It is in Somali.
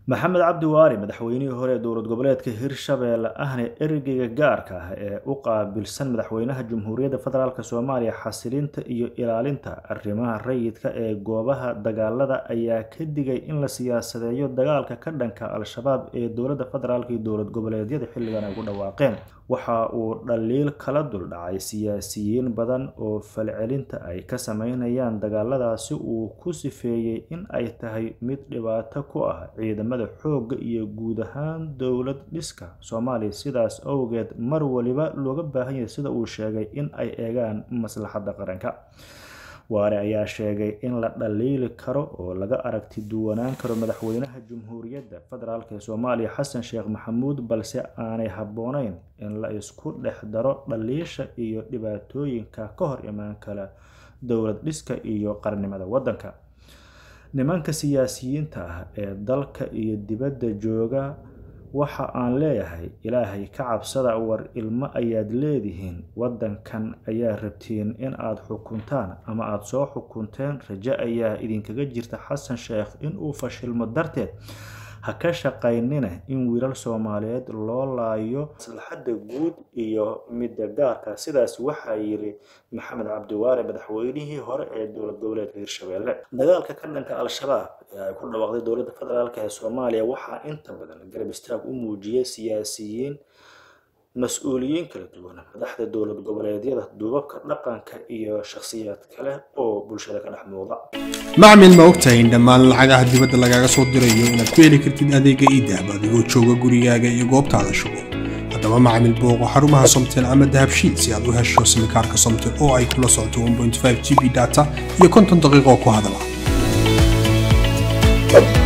maxamed cabdi waari madaxweynihii hore ee dowlad goboleedka hirshabeelle ahna ergeyga gaarka ah ee u qaabilsan madaxweynaha jamhuuriyadda federaalk soomaaliya xasilinta iyo ilaalinta arrimaha rayidka ee goobaha dagaalada ayaa ka digay in la siyaasadeeyo dagaalka ka dhanka al-shabaab ee dowladda federaalk iyo dowlad goboleedyada xilligan ay ku dhawaaqeen waxa uu dhaliil kala duldhacay siyaasiyiin badan oo falcelinta ay ka sameynayaan dagaaladaasi uu ku sifeeyey in ay tahay mid dhibaato ku ah ciidamada xoogga iyo guud ahaan dowlad dhiska soomaaliya sidaas awgeed mar waliba looga baahan yahay sida uu sheegay in ay eegaan maslaxadda qaranka waare ayaa sheegay in la dhaliili karo oo laga aragti duwanaan karo madaxweynaha jamhuuriyadda federaalk ee soomaaliya xasan sheekh maxamuud balse aanay habbooneyn in la isku dhex daro dhaliisha iyo dhibaatooyinka ka hor imaan kala dowlad dhiska iyo qarnimada waddanka nimanka siyaasiyiinta ah ee dalka iyo dibadda jooga waxa aan leeyahay ilaahay ka cabsada war ilmo ayaad leedihiin waddankan ayaa rabtiin in aad xukuntaan ama aada soo xukunteen rajo ayaa idinkaga jirta xasan sheekh inuu fashilmo darteed ha ka shaqaynina in wiilal soomaaliyeed loo laayo maslaxadda guud iyo midda gaarka sidaas waxaa yiri maxamed cabdiwaare madaxweynihii hore ee dowlad goboleedka hirshabeelle dagaalka ka dhanka al-shabaab ee ay ku dhawaaqday dowladda federaalk ee soomaaliya waxaa inta badan garab istaag u muujiyay siyaasiyiin mas-uuliyiin kala duwan madaxda dowlad goboleedyada duubabka dhaqanka iyo shakhsiyaad kale oo bulshada ka dhex muuqda macmil ma ogtahay in dhammaan lacagaha dibadda lagaaga soo dirayo inaad ku heli kartid adeega iidahab adigoo jooga gurigaaga iyo goobtaada shugo haddaba macmil booqo xarumaha somtel ama dahabshiil si aad u hesho simikaarka somtel oo ay kula socoto g b data iyo konton daqiiqo ku hadala